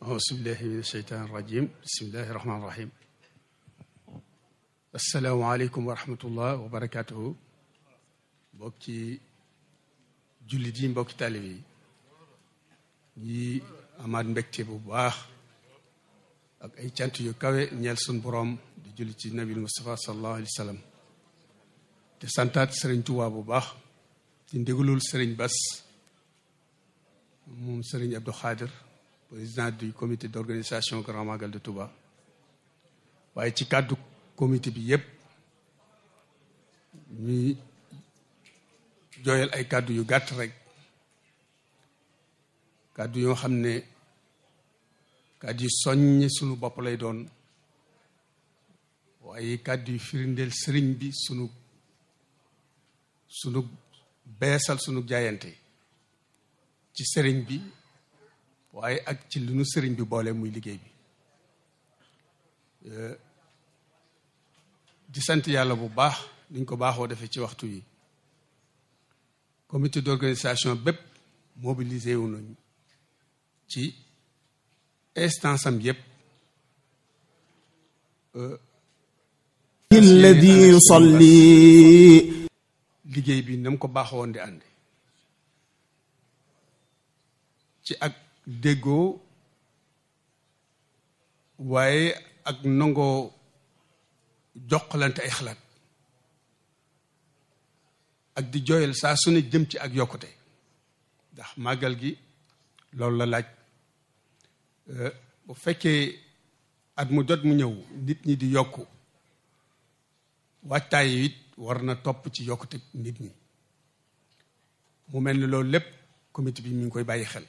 auzu billahi min asheytaan irajim bismillahi irahmaan irahim asalaamaaleykum wa rahmatullah wa barakatuhu mbokki jullit yi mbokki taalibe yi ñi amaat mbégte bu baax ak ay cant yu kawe ñeel sun boroom di julli ci nabil Mustafa sallallahu alayhi wa sallam te santaat sëriñ Tuubaa bu baax ci ndigalul sëriñ Bas moom sëriñ Abdou Khadir président du comité d'organisation Grand Magal de Touba waaye ci kàddu comité bi yépp ñuy jooyal ay kàddu yu gàtt rek kàddu yoo xam ne kàddu yu soññ sunu bopp lay doon waaye kàddu yu firindeel sëriñ bi sunu sunu beesal sunu jaayante ci sëriñ bi waaye ak ci lu nu sëriñ bi boole muy liggéey bi di sant yàlla bu baax niñ ko baaxoo defee ci waxtu yi comité d'organisation bépp mobilisé wu nañu ci instance am yépp alladi yusalli liggéey bi na mu ko baaxoon di ànd ci ak déggoo waaye ak nangoo joxlante ay xalaat ak di jooyal saa su ne jëm ci ak yokkute ndax màggal gi loolu la laaj bu fekkee at mu jot mu ñëw nit ñi di yokku waajtaay yi it war na topp ci yokkute nit ñi mu mel ni loolu lépp comité bi mi ngi koy bàyyi xel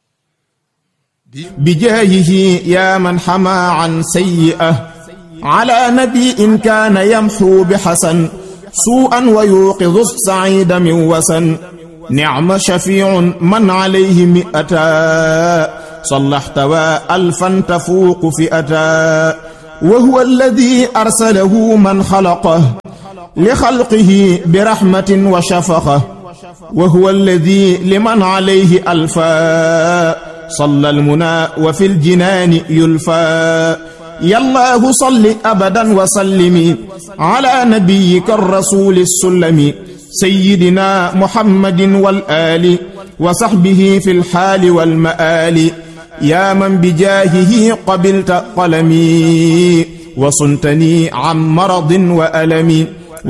bijaahihi yaa man xamaa an sayyi'a ala nabiin kaana yamxu bi xasan suu'an wa yuuqidu saciida min wasan nicma shafiicun man calayhi mi'ata sallaxtawa alfan tafuuqu fi'ata wa huwa alladi arsalahu man xalaqa li xalqihi bi raxmatin wa shafaqa wa huwa alladi liman calayhi alfa صلى المنى وفي الجنان يلفى يا الله صل أبدا وسلم على نبيك الرسول السلم سيدنا محمد والآل وصحبه في الحال والمآل يا من بجاهه قبلت قلمي وصنتني عن مرض وألم